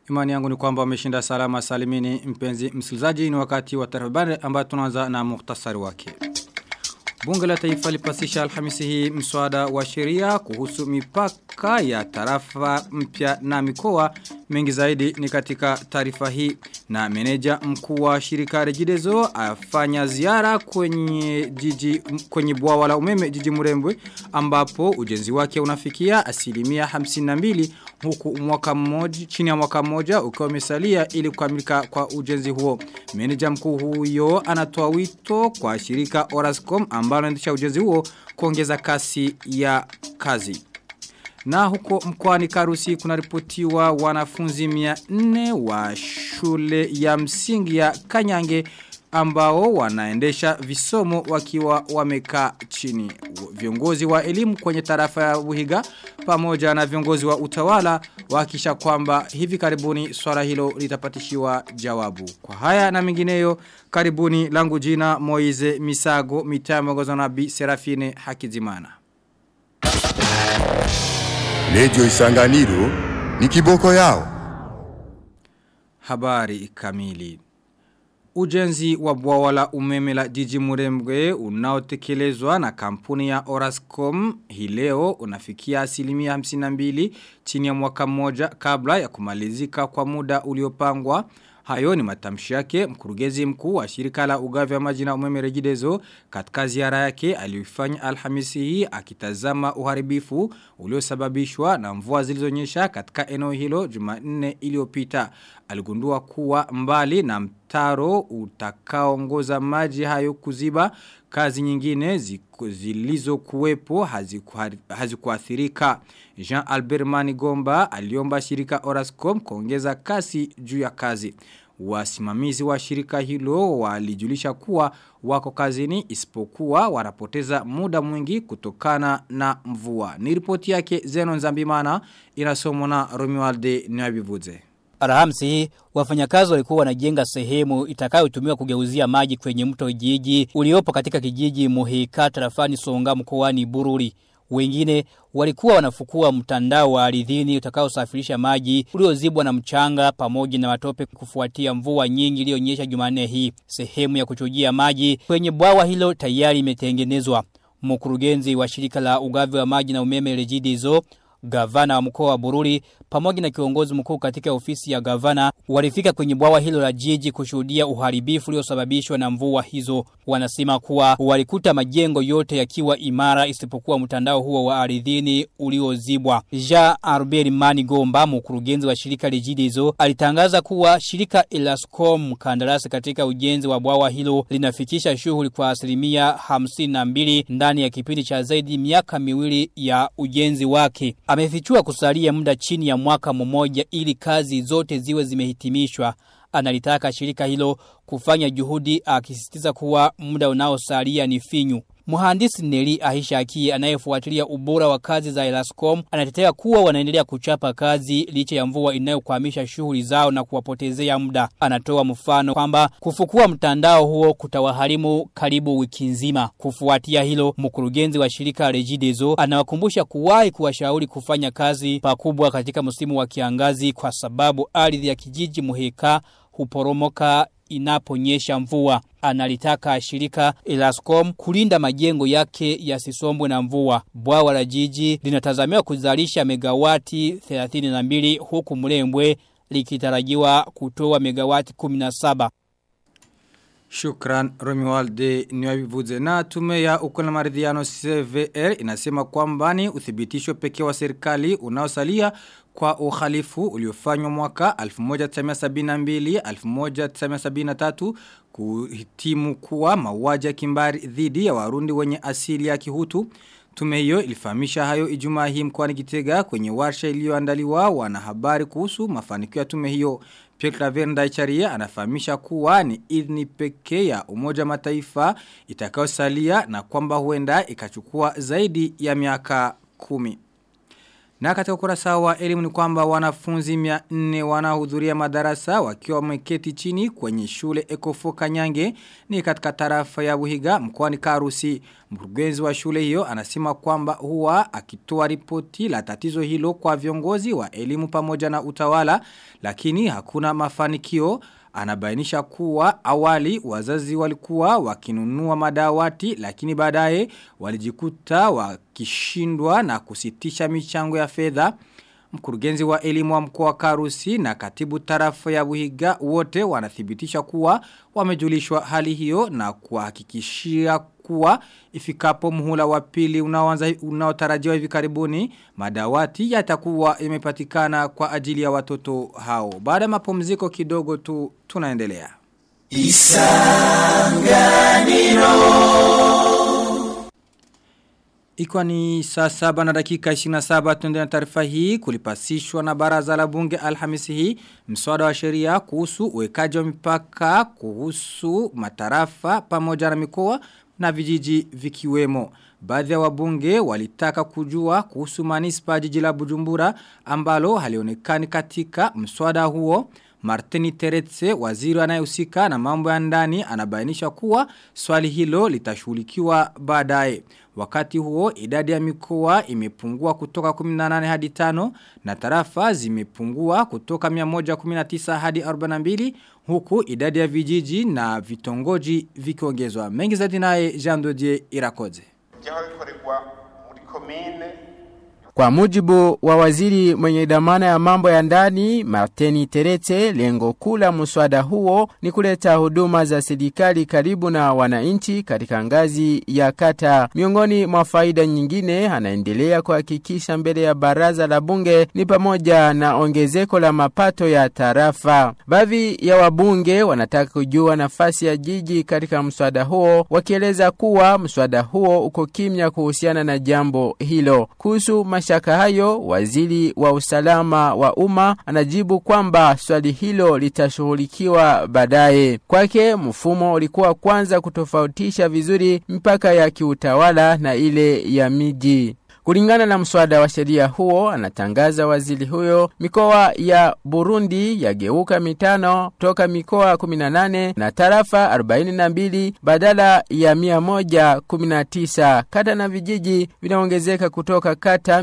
Imani yangu ni kwamba umeshinda salama salimini mpenzi msikilizaji ni wakati wa taarifa ambayo tunaanza na muhtasari wake. Bunge la Taifa lipasisha Alhamisi hii mswada wa sheria kuhusu mipaka ya tarafa mpya na mikoa mengi zaidi ni katika taarifa hii na meneja mkuu wa shirika Rejidezo afanya ziara kwenye jiji kwenye bwawa la umeme jiji Murembwe ambapo ujenzi wake unafikia asilimia 52 huku mwaka mmoja chini ya mwaka mmoja ukiwa umesalia ili kukamilika kwa ujenzi huo. Meneja mkuu huyo anatoa wito kwa shirika Orascom ambalo linaendesha ujenzi huo kuongeza kasi ya kazi. Na huko mkoani Karusi kunaripotiwa wanafunzi 400 wa shule ya msingi ya Kanyange ambao wanaendesha visomo wakiwa wamekaa chini. Viongozi wa elimu kwenye tarafa ya Buhiga pamoja na viongozi wa utawala wakisha kwamba hivi karibuni swala hilo litapatishiwa jawabu. Kwa haya na mengineyo karibuni langu jina Moize Misago mitaa na Bi Serafine Hakizimana. Radio Isanganiro ni kiboko yao. Habari kamili. Ujenzi wa bwawa la umeme la jiji Murembwe unaotekelezwa na kampuni ya Orascom hii leo unafikia asilimia 52 chini ya mwaka mmoja kabla ya kumalizika kwa muda uliopangwa. Hayo ni matamshi yake mkurugenzi mkuu wa shirika la ugavi wa maji na umeme Regideso katika ziara yake aliyofanya Alhamisi hii akitazama uharibifu uliosababishwa na mvua zilizonyesha katika eneo hilo Jumanne iliyopita. Aligundua kuwa mbali na mtaro utakaoongoza maji hayo kuziba kazi nyingine zilizokuwepo hazikuathirika. Jean Albert Manigomba aliomba shirika Orascom kuongeza kasi juu ya kazi. Wasimamizi wa shirika hilo walijulisha kuwa wako kazini isipokuwa wanapoteza muda mwingi kutokana na mvua. Ni ripoti yake Zeno Nzambimana inasomwa na Romualde Nyabivuze. Alhamisi hii wafanyakazi walikuwa wanajenga sehemu itakayotumiwa kugeuzia maji kwenye mto Jiji uliopo katika kijiji Muhika tarafani Songa mkoani Bururi. Wengine walikuwa wanafukua mtandao wa ardhini utakaosafirisha maji uliozibwa na mchanga pamoja na matope kufuatia mvua nyingi iliyonyesha Jumanne hii. Sehemu ya kuchujia maji kwenye bwawa hilo tayari imetengenezwa. Mkurugenzi wa shirika la ugavi wa maji na umeme Regidizo gavana wa mkoa wa Bururi pamoja na kiongozi mkuu katika ofisi ya gavana walifika kwenye bwawa hilo la jiji kushuhudia uharibifu uliosababishwa na mvua hizo. Wanasema kuwa walikuta majengo yote yakiwa imara isipokuwa mtandao huo wa ardhini uliozibwa. Ja Arberi Mani Gomba mkurugenzi wa shirika Regidizo alitangaza kuwa shirika Elascom kandarasi katika ujenzi wa bwawa hilo linafikisha shughuli kwa asilimia hamsini na mbili ndani ya kipindi cha zaidi miaka miwili ya ujenzi wake. Amefichua kusalia muda chini ya mwaka mmoja ili kazi zote ziwe zimehitimishwa. Analitaka shirika hilo kufanya juhudi akisisitiza kuwa muda unaosalia ni finyu. Muhandisi Neli Aisha Akie anayefuatilia ubora wa kazi za Elascom anatetea kuwa wanaendelea kuchapa kazi licha ya mvua inayokwamisha shughuli zao na kuwapotezea muda. Anatoa mfano kwamba kufukua mtandao huo kutawaharimu karibu wiki nzima. Kufuatia hilo, mkurugenzi wa shirika Regideso anawakumbusha kuwahi kuwashauri kufanya kazi pakubwa katika msimu wa kiangazi kwa sababu ardhi ya kijiji Muheka huporomoka inaponyesha mvua. Analitaka shirika Elascom kulinda majengo yake yasisombwe na mvua. Bwawa la jiji linatazamiwa kuzalisha megawati 32 huku mlembwe likitarajiwa kutoa megawati 17. Shukran Romualde Nyabivuze na tume ya ukula maridhiano CVR inasema kwamba ni uthibitisho pekee wa serikali unaosalia kwa uhalifu uliofanywa mwaka 1972 1973 kuhitimu kuwa mauaji ya kimbari dhidi ya warundi wenye asili ya kihutu Tume hiyo ilifahamisha hayo ijumaa hii mkoani Gitega kwenye warsha iliyoandaliwa wanahabari kuhusu mafanikio ya tume hiyo. Pierre Claver Ndaicharia anafahamisha kuwa ni idhini pekee ya Umoja Mataifa itakayosalia na kwamba huenda ikachukua zaidi ya miaka kumi. Na katika ukurasa wa elimu ni kwamba wanafunzi 400 wanahudhuria madarasa wakiwa wameketi chini kwenye shule Ekofo Kanyange ni katika tarafa ya Buhiga mkoani Karusi. Mkurugenzi wa shule hiyo anasema kwamba huwa akitoa ripoti la tatizo hilo kwa viongozi wa elimu pamoja na utawala lakini hakuna mafanikio Anabainisha kuwa awali wazazi walikuwa wakinunua madawati lakini baadaye walijikuta wakishindwa na kusitisha michango ya fedha. Mkurugenzi wa elimu wa mkoa wa Karusi na katibu tarafa ya Buhiga wote wanathibitisha kuwa wamejulishwa hali hiyo na kuhakikishia kuwa ifikapo muhula wa pili unaoanza unaotarajiwa hivi karibuni madawati yatakuwa yamepatikana kwa ajili ya watoto hao. Baada ya mapumziko kidogo tu tunaendelea. Ikiwa ni saa saba na dakika 27 tuende na taarifa hii kulipasishwa na baraza la bunge alhamisi hii mswada wa sheria kuhusu uwekaji wa mipaka kuhusu matarafa pamoja na mikoa na vijiji vikiwemo. Baadhi ya wabunge walitaka kujua kuhusu manispa jiji la Bujumbura ambalo halionekani katika mswada huo. Martini Teretse, waziri anayehusika na mambo ya ndani, anabainisha kuwa swali hilo litashughulikiwa baadaye. Wakati huo idadi ya mikoa imepungua kutoka 18 hadi 5 na tarafa zimepungua kutoka 119 hadi 42 huku idadi ya vijiji na vitongoji vikiongezwa. Mengi zaidi naye Jean Dodier Irakoze. Kwa mujibu wa waziri mwenye dhamana ya mambo ya ndani Martini Terete, lengo kula muswada huo ni kuleta huduma za serikali karibu na wananchi katika ngazi ya kata. Miongoni mwa faida nyingine anaendelea kuhakikisha mbele ya baraza la bunge ni pamoja na ongezeko la mapato ya tarafa. Baadhi ya wabunge wanataka kujua nafasi ya jiji katika mswada huo, wakieleza kuwa mswada huo uko kimya kuhusiana na jambo hilo. Kuhusu mashaka hayo, waziri wa usalama wa umma anajibu kwamba swali hilo litashughulikiwa baadaye. Kwake mfumo ulikuwa kwanza kutofautisha vizuri mipaka ya kiutawala na ile ya miji. Kulingana na mswada wa sheria huo, anatangaza waziri huyo, mikoa ya Burundi yageuka mitano toka mikoa 18 na tarafa 42 badala ya 119. Kata na vijiji vinaongezeka kutoka kata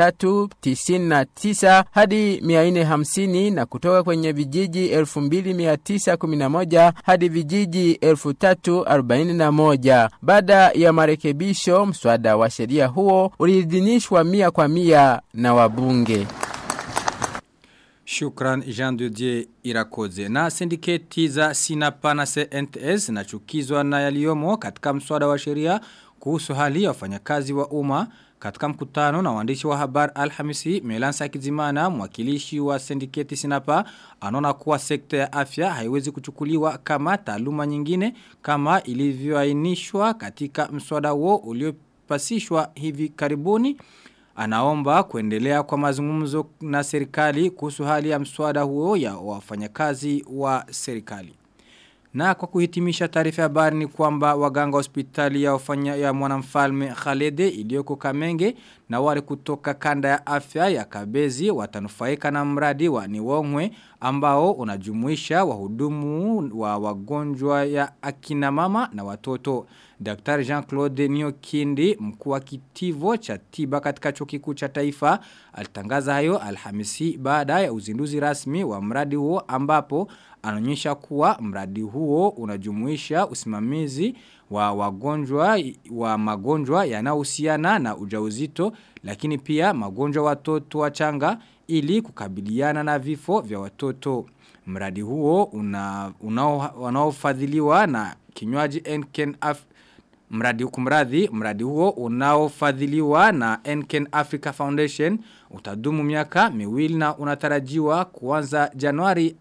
399 hadi 450 na kutoka kwenye vijiji 2911 hadi vijiji 3041. Baada ya marekebisho, mswada wa sheria huo uliidhinishwa mia kwa mia na wabunge. Shukran Jean de Dieu Irakoze. Na sindiketi za Sinapa na CNTS na chukizwa na yaliyomo katika mswada wa sheria kuhusu hali ya wafanyakazi wa umma katika mkutano na waandishi wa habari Alhamisi Melansa Kizimana mwakilishi wa sindiketi Sinapa anaona kuwa sekta ya afya haiwezi kuchukuliwa kama taaluma nyingine kama ilivyoainishwa katika mswada huo uliopasishwa hivi karibuni anaomba kuendelea kwa mazungumzo na serikali kuhusu hali ya mswada huo ya wafanyakazi wa serikali. Na kwa kuhitimisha taarifa ya habari ni kwamba waganga hospitali ya wafanya ya mwanamfalme Khalede iliyoko Kamenge na wale kutoka kanda ya afya ya Kabezi watanufaika na mradi wa Niwongwe ambao unajumuisha wahudumu wa wagonjwa ya akina mama na watoto. Dr. Jean-Claude Niokindi mkuu wa kitivo cha tiba katika chuo kikuu cha taifa alitangaza hayo Alhamisi baada ya uzinduzi rasmi wa mradi huo ambapo anaonyesha kuwa mradi huo unajumuisha usimamizi wa wagonjwa wa magonjwa yanayohusiana na ujauzito lakini pia magonjwa watoto wachanga ili kukabiliana na vifo vya watoto. Mradi huo una unaofadhiliwa na kinywaji Enken Af mradi kumradhi mradi huo unaofadhiliwa na Enken Africa Foundation utadumu miaka miwili na unatarajiwa kuanza Januari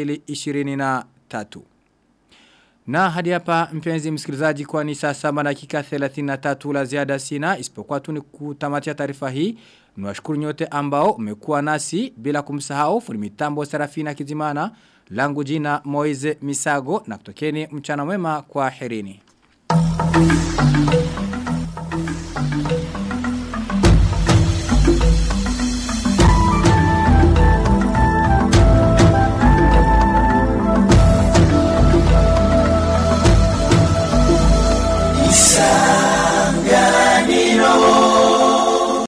2023. Na hadi hapa mpenzi msikilizaji kwa ni saa saba dakika 33 la ziada sina isipokuwa tu ni kutamatia taarifa hii. Niwashukuru nyote ambao umekuwa nasi bila kumsahau fundi mitambo Serafina Kizimana langu jina Moize Misago na kutokeni mchana mwema kwa herini. Thank you.